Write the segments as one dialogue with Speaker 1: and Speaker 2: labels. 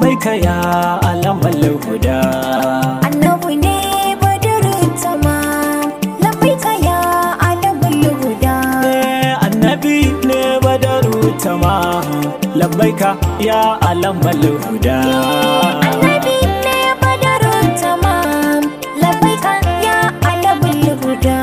Speaker 1: labbaika ya alamal huda
Speaker 2: annabi ne badarin tamam labbaika ya alamul huda
Speaker 1: Eh, annabi ne badaru tamam labbaika ya alamal huda
Speaker 2: annabi ne badarin tamam labbaika ya alamul huda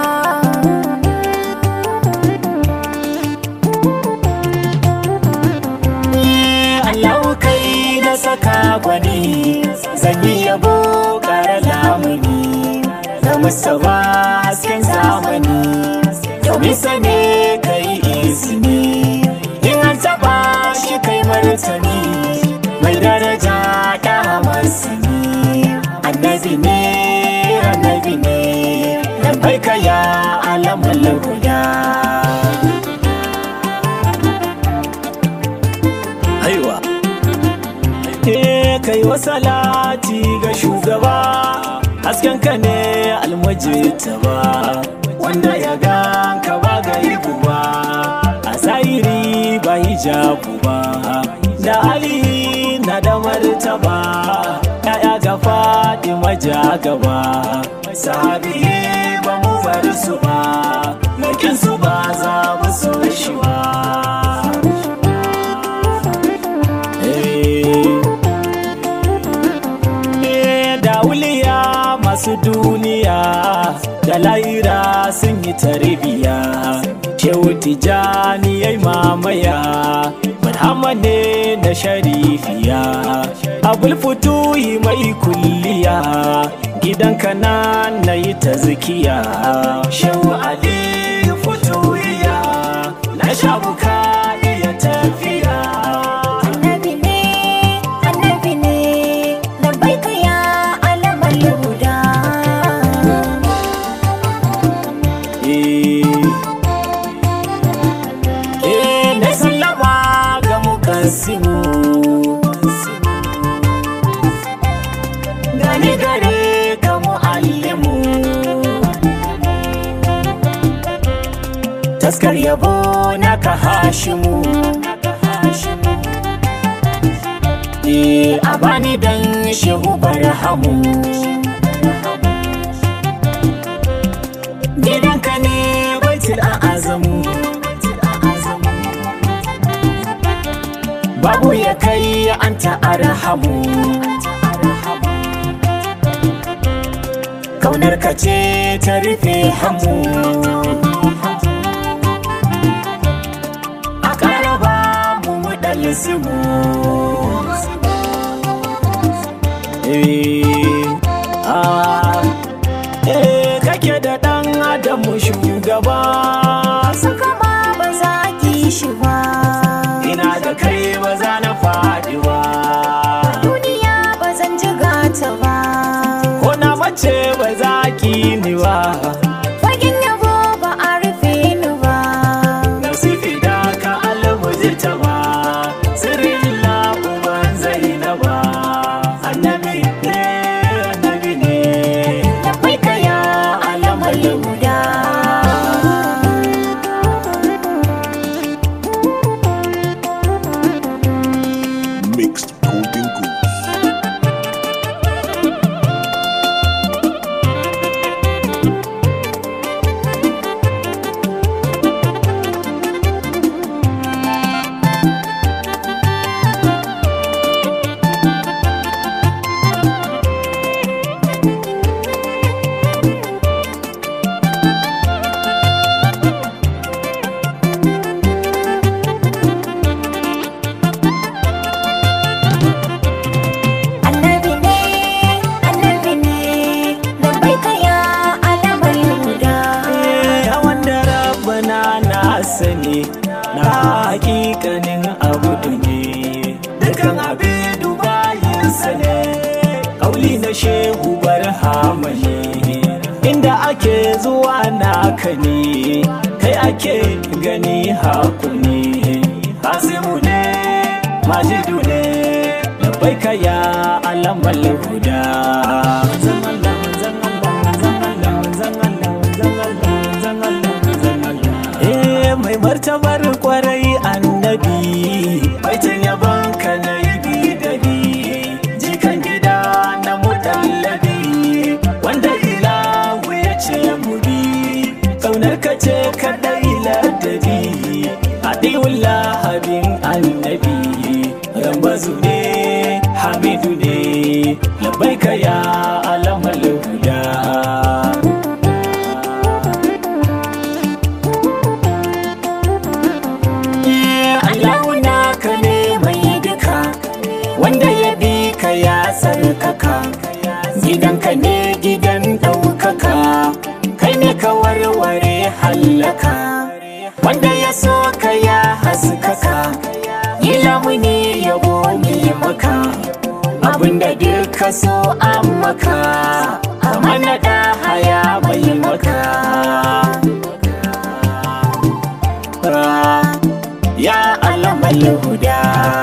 Speaker 1: Allah kai na saka gwani zan yi yabo ƙara lamuni da musawa hasken zamani domin sane kai izini in an taɓa shi kai martani mai daraja da masani annabi ne annabi ne labbaika ya alamul huda haiwa Eh kai wa salati ga shugaba hasken ka ne almajita ba wanda ya ganka ba ga ba a zahiri ba hijabu ba da ali na da martaba ya'ya ga faɗi maja gaba sahabi ba mu bar su ba makin su ba za mu so shi ba Eh, da wuliya masu duniya da laira sun yi tarbiya shehu tijani ya mamaya barhama ne na sharifiya abul futuhi mai kulliya gidan kanan na yi ta zikiya shehu ali futuhiya na shabuka iya tafiya
Speaker 2: annabi ne annabi ne labbaika ya alamul huda
Speaker 1: Eh, na sallama ga mukassimu Gani gare ga mu'allimu Taskar yabo na ka hashimu Eh, a bani dan shehu barhamu Gidanka ne baitul a'azamu babu ya kai an ta'arhamu kaunar ka ce ta rufe hamu a ƙaraba mu mu Eh, ah, eh, kake da ɗan adamu shugaba
Speaker 2: Saka ma ba za ki shi ba
Speaker 1: ina da kai ba za na faɗi ba
Speaker 2: duniya ba zan ji gata ba
Speaker 1: ko na mace ba za ki ni ba
Speaker 2: fagen yabo ba a rufe ni ba
Speaker 1: nasifi da ka almuji ta ba sirrin la'uban zainaba annabi ne annabi ne
Speaker 2: labbaika ya alamar huda
Speaker 3: Mixed Golden Goose.
Speaker 2: annabi ne annabi ne labbaika ya alamar huda
Speaker 1: ya wanda rabbana na sani na hakikanin abu ne dukan abin bayinsa ne kauli na shehu barhama ne inda ake zuwa naka ne kai ake gani haku ne hasimu ne majidu ne labbaika ya alamal huda Manzon Allah, manzon Allah, manzon Allah, manzon Allah, manzon Allah, manzon Allah, manzon Allah. Eh, mai martabar kwarai annabi baitin yabon ka na yi bidari so ka ya haskaka yi lamuni yabo mi maka abinda duk ka so an maka kamar na da haya mai maka ya alamal huda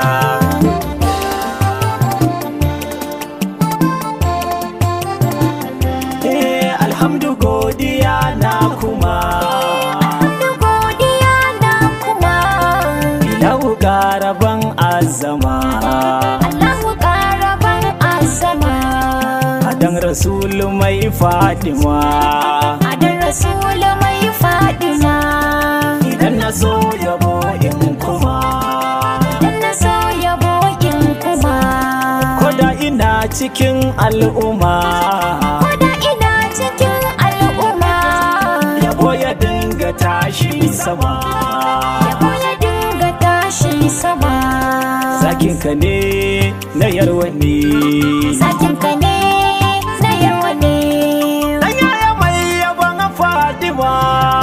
Speaker 1: Eh, alhamdu godiya na kuma
Speaker 2: Da godiya na kuma
Speaker 1: ilahu garaban azama
Speaker 2: Allahu ƙaraban azama
Speaker 1: adan rasulu mai fadima
Speaker 2: Adon Rasulu mai Fadima
Speaker 1: idan na so yabo in kuma
Speaker 2: Dan na so yabo in kuma
Speaker 1: koda ina cikin al'umma
Speaker 2: Koda ina cikin al'umma
Speaker 1: yabo ya dinga tashi sama
Speaker 2: Yabo ya dinga tashi sama
Speaker 1: zakinka ne na yarwa ne
Speaker 2: Sakinka ne na yarwa ne
Speaker 1: Dan yaya mai yabon Fatima